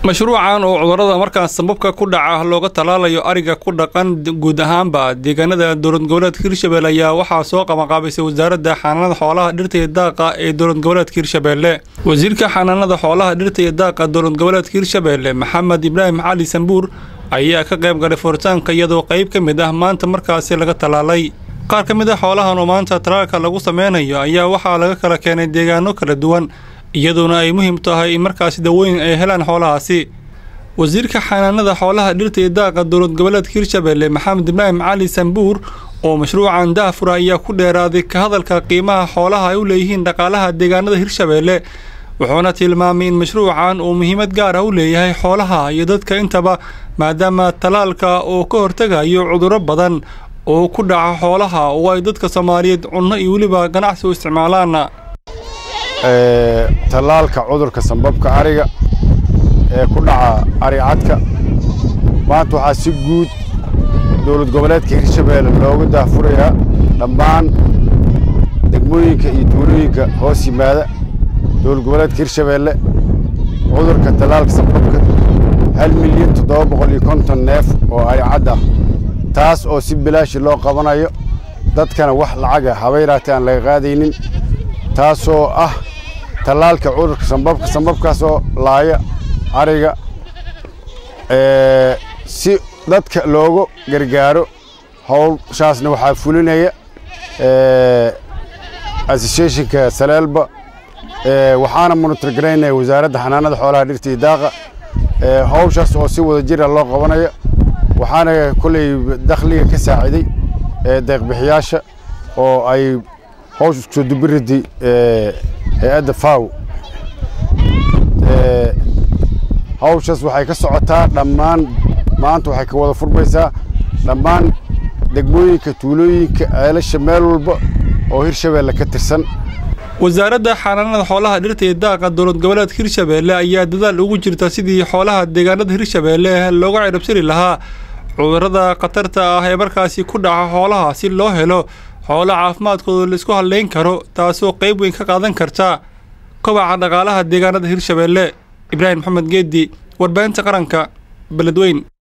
mashruucan oo cudurrada markaas sababka ku dhaca looga tallaalayo ariga ku dhaqan guud ahaanba deegaanada dowlad goboleedka hirshabelle ayaa waxaa soo qabanqaabisay wasaaradda xanaanada xoolaha dhirta iyo daaqa ee dowlad goboleedka hirshabelle wasiirka xanaanada xoolaha dhirta iyo daaqa dowlad goboleedka hirshabelle maxamed ibraahim cali sambuur ayaa ka qayb galay furitaanka iyadoo qayb ka mid ah maanta markaasi laga tallaalay qaar ka mid ah xoolahan oo maanta tallaalka lagu sameynayo ayaa waxaa laga kala keenay deegaano kala duwan iyadoona ay muhiim tahay in markaasi dawooyin ay helaan xoolahaasi wasiirka xanaanada xoolaha dhirta iyo daaqa dowlad goboleedka hirshabelle maxamed ibraahim cali sambuur oo mashruucan daafura ayaa ku dheeraaday ka hadalka qiimaha xoolaha ay u leeyihiin dhaqaalaha deegaanada hirshabelle wuxuuna tilmaamay in mashruucan uu muhiimad gaar ah u leeyahay xoolaha iyo dadka intaba maadaama tallaalka uu ka hortegayo cudurro badan oo ku dhaca xoolaha oo ay dadka soomaaliyeed cunno iyo weliba ganacsi u isticmaalaan tallaalka cudurka sambabka ariga ee ku dhaca ari cadka maanta waxaa si guud dowlad goboleedka hirshabelle looga daafurayaa dhammaan degmooyinka iyo tuulooyinka hoos yimaada dowlad goboleedka hirshabelle cudurka tallaalka sambabka hal milyan toddoba boqol iyo konton neef oo ari cad ah taas oo si bilaashi loo qabanayo dadkana wax lacaga habayraatay aan laga qaadaynin taasoo ah tallaalka cudurka sambabka sambabkaasoo laaya ariga si dadka loogu gargaaro howshaasna waxaa fulinaya associationka saleelba waxaana monitorgaraynaya wasaaradda xanaanada xoolaha dhirta iyo daaqa howshaas oo si wada jira loo qabanayo waxaana kolley dakhliga ka saaciday deeqbixiyaasha oo ay howsha isku soo dubiriday hay-adda faw hawshaas waxay ka socotaa dhammaan maanta waxay ka wada furmaysaa dhammaan degmooyinka tuulooyinka ceelasha meel walba oo hirshabelle ka tirsan wasaaradda xanaanada xoolaha dhirta iyo daaqa dowlad goboleedka hirshabelle ayaa dadaal ugu jirta sidii xoolaha deegaanada hirshabelle looga cirabsiri lahaa cudurrada khatarta ah ee markaasi ku dhaca xoolaha si loo helo xoolo caafimaadkooda laisku hadlayn karo taasoo qayb weyn ka qaadan karta kobaca dhaqaalaha deegaanada hirshabelle ibraahim maxamed geedi warbaahinta qaranka beledweyn